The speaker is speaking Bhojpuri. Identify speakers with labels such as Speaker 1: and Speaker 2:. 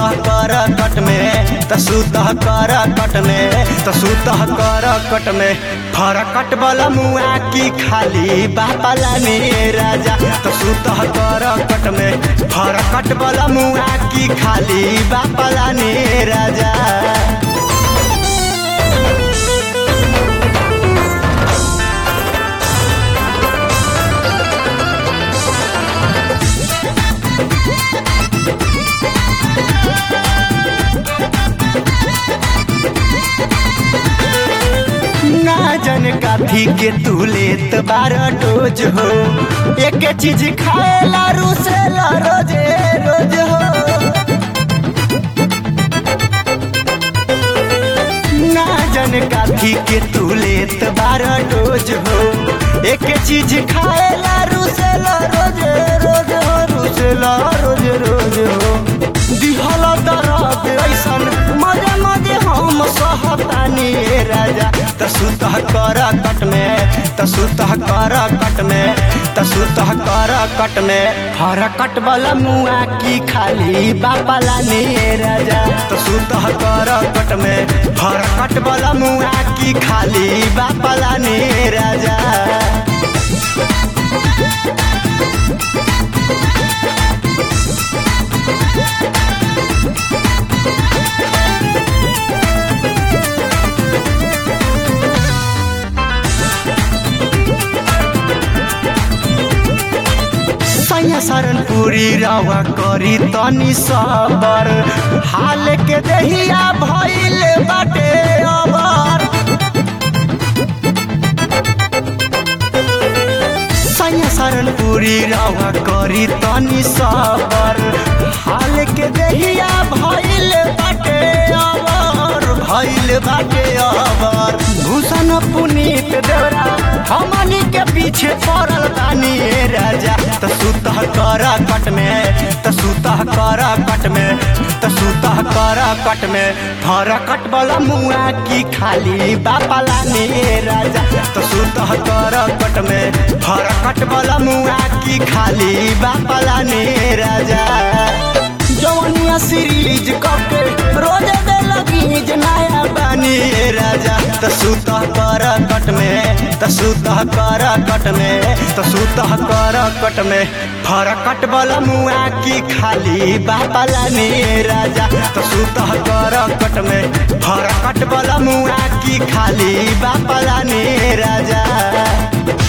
Speaker 1: कर कट में त सुतह कर कट में त सुतह कर कट में फरकट वाला मुआ की खाली बापाला ने राजा त सुतह कर कट में फरकट वाला मुआ की खाली बापाला ने राजा ना जन काफी के तू लेत बारह डोज हो एक चीज खाएला रूसेला रोजे रोज हो ना जन काफी के तू लेत बारह डोज हो एक चीज खाएला रूसेला रोजे रोज हो रूसेला रोज रोज हो दिहल दरद ऐसन मजे मजे हम सहतानी ए राजा त सुतह कर कट में त सुतह कर कट में त सुतह कर कट में हर कट वाला मुआ की खाली बापाला ने राजा त सुतह कर कट में हर कट वाला मुआ की खाली बापाला ने राजा सैया सरनपुरी रवा करी तनी सबर हाल के दहिया भइल बाटे अबर सैया सरनपुरी रवा करी तनी सबर हाल के दहिया भइल बाटे अबर भइल बाटे अबर भूषण पुनीत देवरा हमनी के पीछे पड़ल बानी ए राजा त सुतह कर कट में त सुतह कर कट में त सुतह कर कट में फर कट वाला मुआ की खाली बापाला ने राजा त सुतह कर कट में फर कट वाला मुआ की खाली बापाला ने राजा जवनिया सीरीज कके रोज दे लगी नया बानी ए राजा त सुतह कर कट में त सुतह कर कट में त सुतह कर कट में फरकट वाला मुआ की खाली बापाला ने राजा त सुतह कर कट में फरकट वाला मुआ की खाली बापाला ने राजा